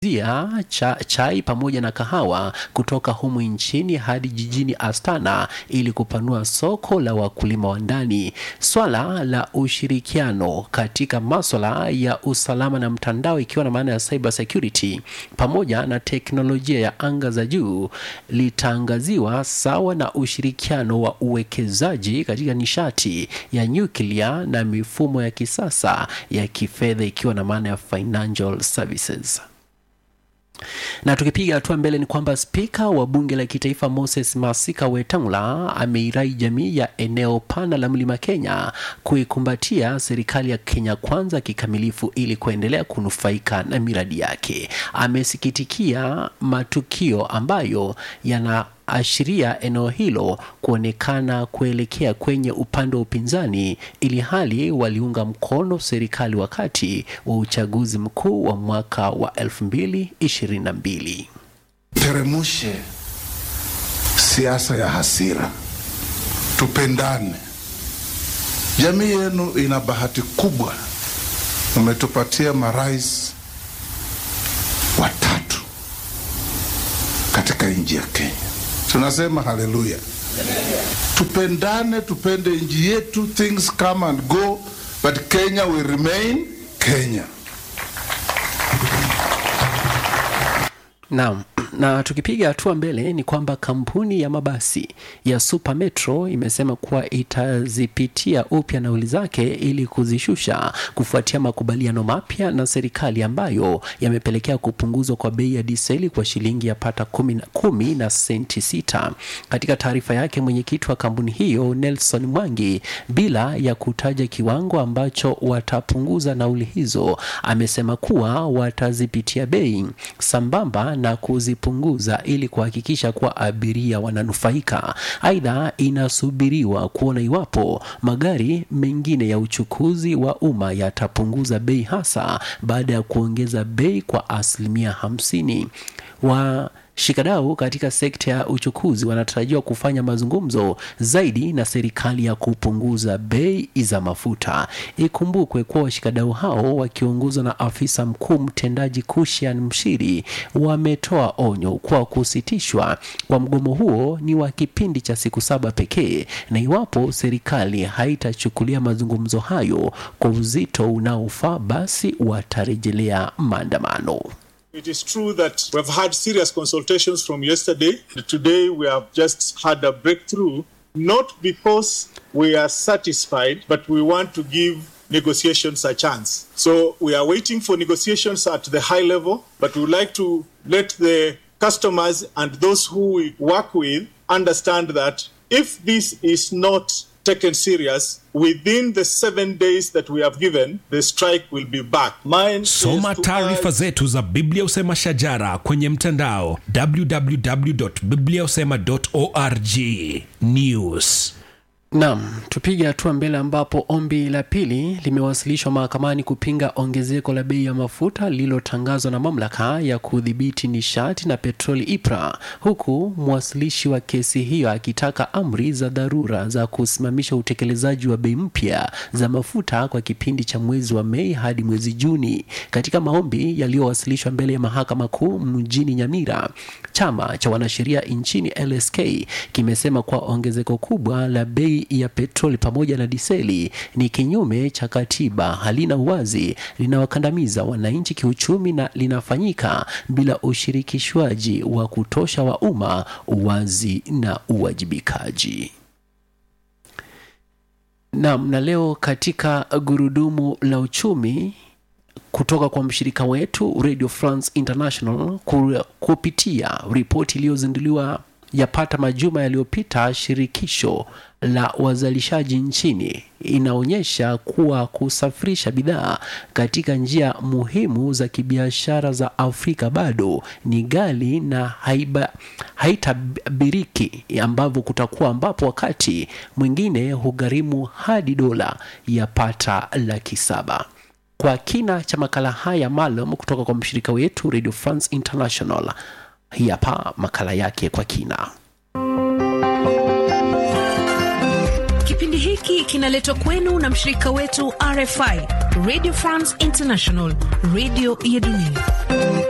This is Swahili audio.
zia cha, chai pamoja na kahawa kutoka humu nchini hadi jijini Astana ili kupanua soko la wakulima wa ndani. Swala la ushirikiano katika maswala ya usalama na mtandao ikiwa na maana ya cyber security pamoja na teknolojia ya anga za juu litaangaziwa sawa na ushirikiano wa uwekezaji katika nishati ya nyuklia na mifumo ya kisasa ya kifedha ikiwa na maana ya financial services na tukipiga hatua mbele ni kwamba spika wa bunge la kitaifa Moses Masika Wetangula ameirai jamii ya eneo pana la mlima Kenya kuikumbatia serikali ya Kenya kwanza kikamilifu ili kuendelea kunufaika na miradi yake. Amesikitikia matukio ambayo yana ashiria eneo hilo kuonekana kuelekea kwenye upande wa upinzani ili hali waliunga mkono serikali wakati wa uchaguzi mkuu wa mwaka wa 2022. Teremushe siasa ya hasira, tupendane. Jamii yenu ina bahati kubwa, umetupatia marais watatu katika nchi ya Kenya. Tunasema haleluya, tupendane, tupende nchi yetu. Things come and go, but Kenya will remain Kenya. Naam, na tukipiga hatua mbele ni kwamba kampuni ya mabasi ya Super Metro imesema kuwa itazipitia upya nauli zake ili kuzishusha kufuatia makubaliano mapya na serikali ambayo yamepelekea kupunguzwa kwa bei ya diseli kwa shilingi ya pata kumi na, kumi na senti sita. Katika taarifa yake, mwenyekiti wa kampuni hiyo Nelson Mwangi, bila ya kutaja kiwango ambacho watapunguza nauli hizo, amesema kuwa watazipitia bei sambamba na kuzipunguza ili kuhakikisha kuwa abiria wananufaika. Aidha, inasubiriwa kuona iwapo magari mengine ya uchukuzi wa umma yatapunguza bei, hasa baada ya kuongeza bei kwa asilimia hamsini wa Shikadau katika sekta ya uchukuzi wanatarajiwa kufanya mazungumzo zaidi na serikali ya kupunguza bei za mafuta. Ikumbukwe kuwa washikadau hao wakiongozwa na afisa mkuu mtendaji Kushian Mshiri wametoa onyo kwa kusitishwa kwa mgomo huo ni wa kipindi cha siku saba pekee, na iwapo serikali haitachukulia mazungumzo hayo kwa uzito unaofaa, basi watarejelea maandamano. It is true that we have had serious consultations from yesterday. Today we have just had a breakthrough, not because we are satisfied, but we want to give negotiations a chance. So we are waiting for negotiations at the high level, but we would like to let the customers and those who we work with understand that if this is not taken serious within the seven days that we have given the strike will be back Mine soma taarifa zetu za biblia usema shajara kwenye mtandao www.bibliausema.org news Naam, tupige hatua mbele ambapo ombi la pili limewasilishwa mahakamani kupinga ongezeko la bei ya mafuta lililotangazwa na mamlaka ya kudhibiti nishati na petroli IPRA, huku mwasilishi wa kesi hiyo akitaka amri za dharura za kusimamisha utekelezaji wa bei mpya za mafuta kwa kipindi cha mwezi wa Mei hadi mwezi Juni. Katika maombi yaliyowasilishwa mbele ya mahakama kuu mjini Nyamira, chama cha wanasheria nchini LSK kimesema kuwa ongezeko kubwa la bei ya petroli pamoja na diseli ni kinyume cha katiba, halina uwazi, linawakandamiza wananchi kiuchumi na linafanyika bila ushirikishwaji wa kutosha wa umma, uwazi na uwajibikaji. Naam, na leo katika gurudumu la uchumi kutoka kwa mshirika wetu Radio France International kupitia ripoti iliyozinduliwa yapata majuma yaliyopita, shirikisho la wazalishaji nchini inaonyesha kuwa kusafirisha bidhaa katika njia muhimu za kibiashara za Afrika bado ni ghali na haiba, haitabiriki ambavyo kutakuwa ambapo wakati mwingine hugharimu hadi dola yapata laki saba. Kwa kina cha makala haya maalum kutoka kwa mshirika wetu Radio France International, hii hapa makala yake kwa kina. Kipindi hiki kinaletwa kwenu na mshirika wetu RFI, Radio France International, radio ya dunia.